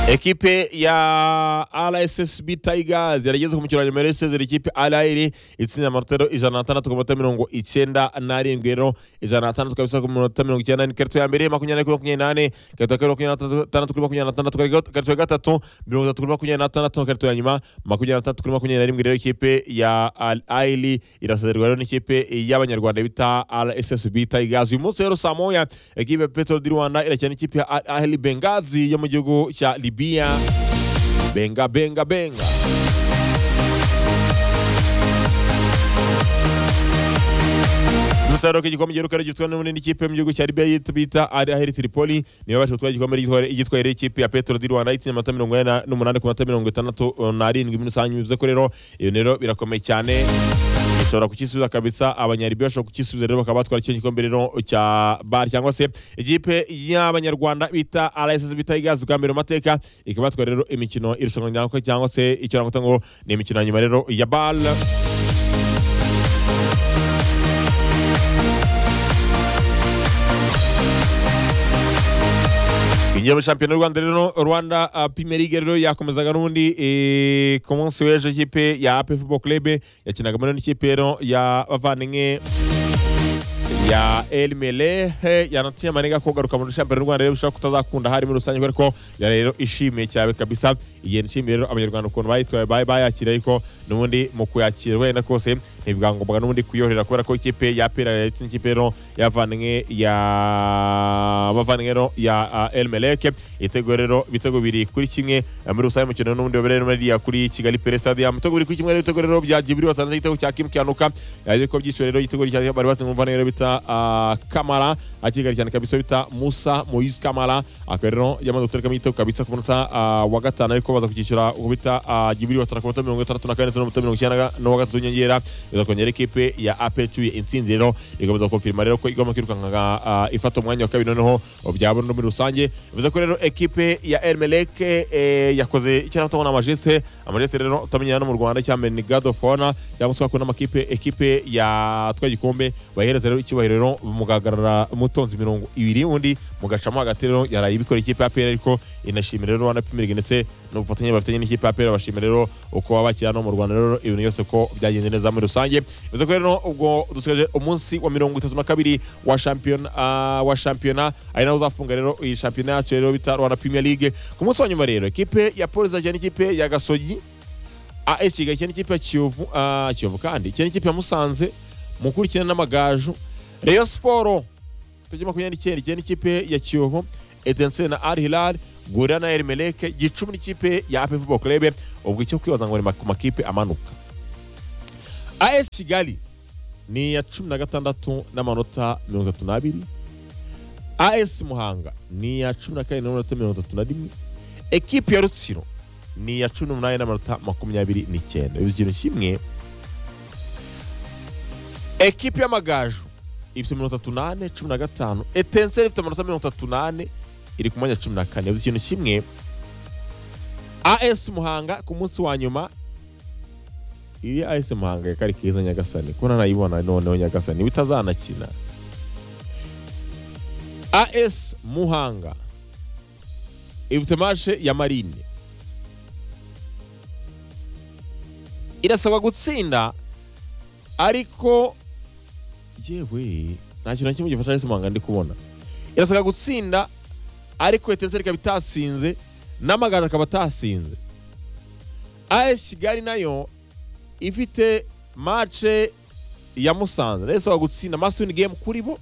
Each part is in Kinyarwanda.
ekipe ya rssb tigers yarageze ku mukino wa nyuma y'isezera ikipe rr itsinda amarotero ijana na atandatu ku minota mirongo icyenda n'arindwi rero ijana na atandatu kabisa ku minota mirongo icyenda ni karito ya mbere makumyabiri kuri makumyabiri n'ane karito ya kabiri makumyabiri n'atandatu kuri makumyabiri n'atandatu karito ya gatatu mirongo itatu kuri makumyabiri n'atandatu karito ya nyuma makumyabiri n'atandatu kuri makumyabiri n'arindwi rero ikipe ya rr irasezerwa rero n'ikipe y'abanyarwanda bita rssb tigers uyu munsi rero saa moya ekipe ya petero di rwanda irakina n'ikipe ya rr bengazi yo mu gihugu cya libya benga benga benga umusaruro w'igikombe giheruka rero gifitwe n'ubundi n'ikipe mu gihugu cya Libya yitwa- bita Al-Ahli Tripoli niyo yabashije gutwara igikombe gitware- igitwaye rero ikipe ya Petro di Rwanda itsinze amanota mirongo ine na- n'umunani ku manota mirongo itandatu eh, n'arindwi muri rusange bivuze ko rero iyo rero birakomeye cyane bashobora kukisubiza kabisa abanyaribi bashobora kukisubiza rero bakaba batwara icyo gikombe rero cya bar cyangwa se ikipe y'abanyarwanda bita RSSB Tigers bwa mbere mu mateka ikaba yatwara rero imikino irushanwa rya- cyangwa se icyo nakwita ngo ni imikino ya nyuma rero ya BAL Binjiye muri shampiyona y'u Rwanda rero Rwanda uh, Premier League rero yakomezaga n'ubundi eh, ku munsi w'ejo ikipe ya AP Football Club yakinaga muri n'ikipe rero ya bavandimwe ya El Melehe yanatiye amanega ko garuka muri shampiyona y'u Rwanda rero bishobora kutazakunda hari muri rusange kubera ko yari rero ishimiye cyane kabisa igenda ishimiye rero abanyarwanda ukuntu bayitwaye bayi- bayakira ariko n'ubundi mu kuyakira wenda kose ntibwangombwa n'ubundi kuyohera kubera ko ikipe ya pera ndetse n'ikipe rero y'abavandimwe ya abavandimwe rero ya El Meleke ibitego rero ibitego biri kuri kimwe eh, muri rusange umukino n'ubundi wabereye muri iriya kuri Kigali Pele Stadium ibitego biri kuri kimwe rero ibitego rero bya Jibril watanze igitego cya Kim Kianuka yaje ko byishyuwe rero igitego cya bari batsinze umuvandimwe rero bita ah, Kamara akigari cyane kabisa bita Musa Moise Kamara akaba rero yamaze guterekamo igitego kabisa ku munota ah, wa gatanu ariko baza kucyishyura uko bita ah, Jibril watara ku munota mirongo itandatu na kane ndetse n'umunota mirongo icyenda n'uwa gatatu w'inyongera iza kongera ikipe ya apetuye intsinzi rero igomba konfirima rero ko igomba kwirukanka ah, ifata umwanya wa kabiri noneho byabona no muri rusange bivuze ko rero ekipe ya Ermeleke eh, yakoze icyo nato na majeste amajeste rero utamenyera no mu Rwanda cyangwa ni God of Honor cyangwa se wakunda amakipe ekipe ya twa gikombe bayihereza rero icyubahiro rero mugagarara mutonzi mirongo ibiri undi mugacamo hagati rero yaraye ibikora ikipe ya PL ariko inashimira rero Rwanda Premier League ndetse n'ubufatanye bafitanye n'ikipe ya PL bashimira rero uko babakira no mu Rwanda rero ibintu byose ko byagenze neza muri rusange bivuze ko rero ubwo dusigaje umunsi wa mirongo itatu na kabiri wa shampiyona ah, wa shampiyona ari naho uzafunga rero iyi shampiyona yacu rero bita Rwanda Premier League ku munsi wa nyuma rero ikipe ya Police izakina n'ikipe ya Gasogi AS Kigali cyane ikipe ya Kiyovu ah, Kiyovu kandi cyane ikipe ya Musanze mukurikirana n'amagaju Rayon Sport tujye makumyabiri n'icyenda cyane ikipe ya Kiyovu Etincelle na Al Hilal Gorira na Emeleke Gicumbi n'ikipe ya AP Football Club ubwo icyo kwibaza ngo ni ku makipe amanuka AS Kigali ni iya cumi na gatandatu n'amanota mirongo itatu n'abiri AS Muhanga ni iya cumi na kane n'amanota mirongo itatu na rimwe ekipi ya Rutsiro ni iya cumi n'umunani n'amanota makumyabiri n'icyenda bivuze ikintu kimwe ekipi y'amagaju ifite mirongo itatu n'ane cumi na gatanu etenseri ifite amanota mirongo itatu n'ane iri ku mwanya wa cumi na kane bivuze ikintu kimwe as muhanga ku munsi wa nyuma iri as muhanga kari keza nyagasani ko nanayibona noneho nyagasani bitazanakina as muhanga ifite mashe ya marine irasabwa gutsinda ariko yewe nta kintu na kimwe gifasha Alice Muhanga ndi kubona irasabwa gutsinda ariko etenseri ikaba itasinze n'amagana akaba atasinze AS Kigali nayo ifite mace ya Musanze nayo isabwa gutsinda must win game kuri bo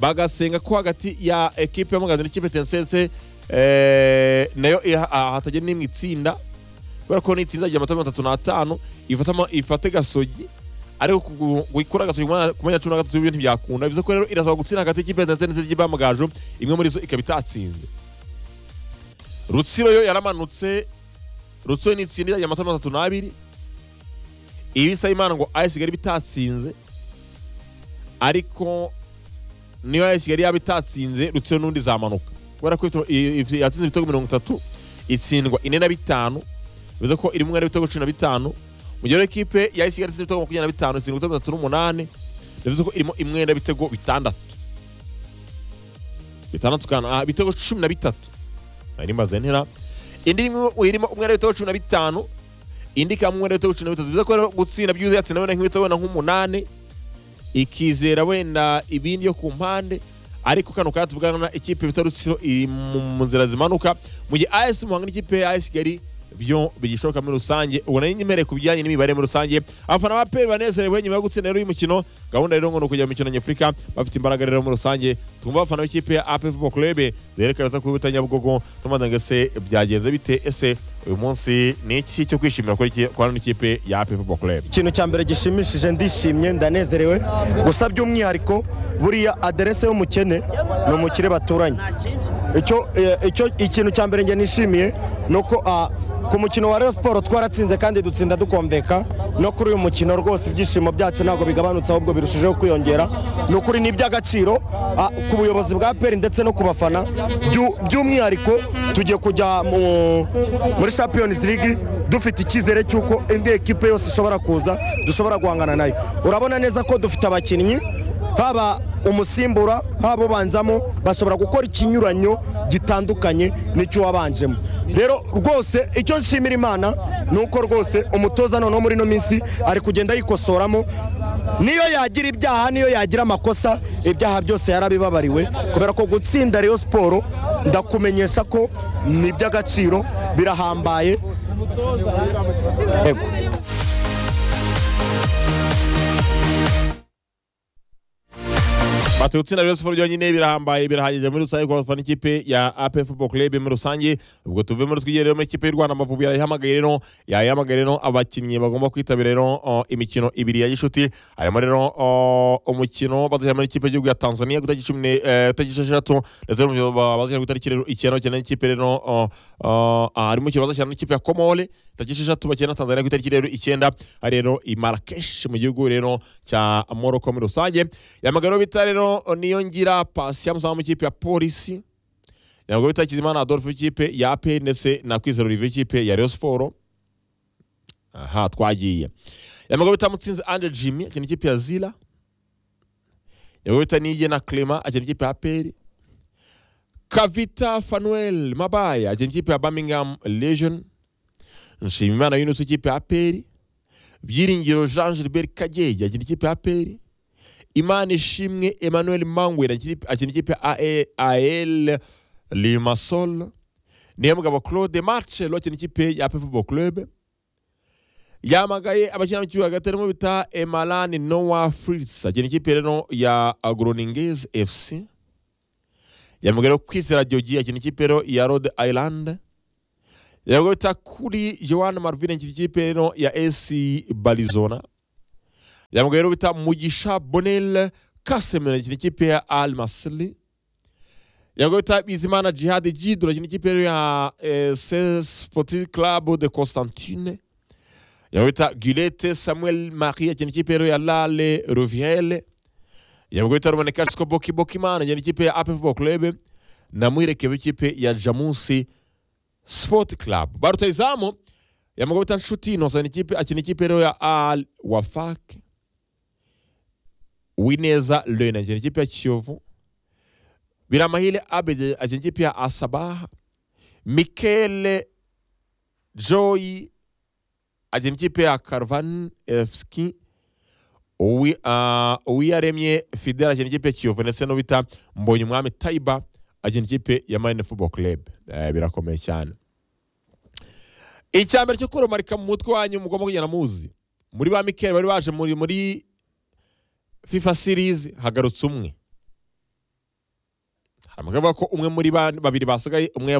bagasenga ko hagati ya ekipe ya Muganza n'ikipe Tensense eh, nayo iha- ah, hatagira n'imwe itsinda kubera ko nitsinda igira amatara mirongo itatu n'atanu ifatamo- ifate gasogi ariko gukura gasogi ku mwanya wa cumi na gatatu w'ibyo ntibyakunda bivuze ko rero irasaba gutsinda hagati y'ikipe ndetse n'izindi y'ikipe y'amagaju imwe muri zo ikaba itatsinze rutsiro yo yaramanutse rutsiro nitsinda izagira amatara mirongo itatu n'abiri ibi isa imana ngo ayo kigali bitatsinze ariko niyo ayo kigali yaba itatsinze rutsiro n'undi zamanuka kubera ko ifite- i- i- yatsinze ibitego mirongo itatu itsindwa ine na bitanu bivuze ko iri mwera ibitego cumi na bitanu mu gihe rero ikipe ya Kigali ifite ibitego makumyabiri na bitanu itsinda ibitego bitatu n'umunani bivuze ko irimo imwenda ibitego bitandatu bitandatu kana ah, ibitego cumi na bitatu nari maze ntera indi irimo umwenda w'ibitego cumi na bitanu indi ikaba umwenda w'ibitego cumi na bitatu biza kubera gutsinda by'uzatsinda wenda nk'ibitego wenda nk'umunani ikizera wenda ibindi yo ku mpande ariko kano kanya tuvugana ikipe bita rutsiro iri mu nzira zimanuka mu gihe as muhanga n'ikipe ya as kigali byo bigishoboka muri rusange ubona n'inyemereye ku bijyanye n'imibare muri rusange abafana ba peri banezerewe nyuma yo gutsinda rero uyu mukino gahunda rero ngo ni ukujya mu mikino nyafurika bafite imbaraga rero muri rusange twumva abafana b'ikipe ya ap football club zerekana ko bita nyabugogo tumaze ngo ese byagenze bite ese uyu munsi ni iki cyo kwishimira kuri kwa hano ikipe ya ap football club ikintu cya mbere gishimishije ndishimye ndanezerewe gusa by'umwihariko buriya aderese y'umukene ni umukire baturanye icyo icyo ikintu cya mbere njye nishimiye ni uko ku mukino wa Rayon Sport twaratsinze kandi dutsinda dukomveka no kuri uyu mukino rwose ibyishimo byacu ntabwo bigabanutse ahubwo birushijeho kwiyongera ni ukuri ni iby'agaciro ah, ku buyobozi bwa peri ndetse no ku bafana Byu- by'umwihariko tugiye kujya mu- muri Champions League dufite icyizere cy'uko indi ekipe yose ishobora kuza dushobora guhangana nayo urabona neza ko dufite abakinnyi haba umusimbura haba ubanzamo bashobora gukora ikinyuranyo gitandukanye n'icyo wabanjemo rero rwose icyo nshimira imana ni uko rwose umutoza noneho muri ino minsi ari kugenda yikosoramo niyo yagira ibyaha niyo yagira amakosa ibyaha byose yarabibabariwe kubera ko gutsinda reyo siporo ndakumenyesha ko ni iby'agaciro birahambaye Ego. batuye itsinda rero siporo byonyine birahambaye birahagije muri rusange kuba bafana ikipe ya ap football club muri rusange ubwo tuvemo twigere rero muri ikipe y'u rwanda amavubi yayihamagaye rero yayihamagaye rero abakinnyi bagomba kwitabira rero uh, imikino ibiri ya gishuti harimo rero uh, umukino bazajya muri ikipe y'igihugu ya tanzania ku itariki cumi ne- eh, itariki esheshatu ndetse n'umukino ba- bazajya ku itariki rero icyenda bakina n'ikipe rero uh, uh, ah, harimo umukino bazakina n'ikipe ya komore itariki esheshatu bakina na tanzania ku itariki rero icyenda hari rero i marakesh mu gihugu rero cya moroko muri rusange yamagana rero bita rero niyo ngira pasi yamusaha mu ikipe ya polisi yamagana bita kizimana adolphe w'ikipe ya pe ndetse na kwizera olivier w'ikipe ya reyo siporo aha twagiye yamagana bita mutsinzi ande jimmy akina ikipe ya zila yamagana bita nige na clema akina ikipe ya peri kavita fanuel mabaya akina ikipe ya birmingham legion nshimimana yunus w'ikipe ya peri byiringiro jean gilbert kagege akina ikipe ya peri imana ishimwe emmanuel mangwera akina ikipe ya al limasol niyo mugabo claude marcelo akina ikipe ya pefubo club yamagaye abakina mu kibuga hagati harimo bita emalani noah fritz akina ikipe rero ya agroningez fc yamagaye rero kwizera jogi akina ikipe rero ya rhode island yamagaye bita kuri joan marvin akina ikipe rero ya ac barizona yamugabo rero bita mugisha bonel kasemero akina ikipe ya al masli yamugabo bita bizimana jihad jidro akina ikipe rero ya eh, CS sportif club de constantine yamugabo bita gilete samuel marie akina ikipe rero ya lale roviele yamugabo bita ruboneka siko boki bokimana akina ikipe ya ap football club na muhirekebe ikipe ya jamusi sport club barutayizamu yamugabo bita nshuti innocent ikipe akina ikipe rero ya al wafak Wineza Lena akina ikipe ya Kiyovu, Biramahire Abed akina ikipe ya Asabaha, Mikele Joy akina ikipe ya Caravan FC, Uwi- ah, Uwiyaremye Fidel akina ikipe ya Kiyovu ndetse n'ubita Mbonye Umwami Taiba akina ikipe ya Marine Football Club. Eh, birakomeye cyane. Icya mbere cyo kurumarika mu mutwe wanyu mugomba kugenda muzi. Muri ba Mikele bari baje muri muri FIFA series hagarutse umwe hari amagambo avuga ko umwe muri ba- babiri basigaye umwe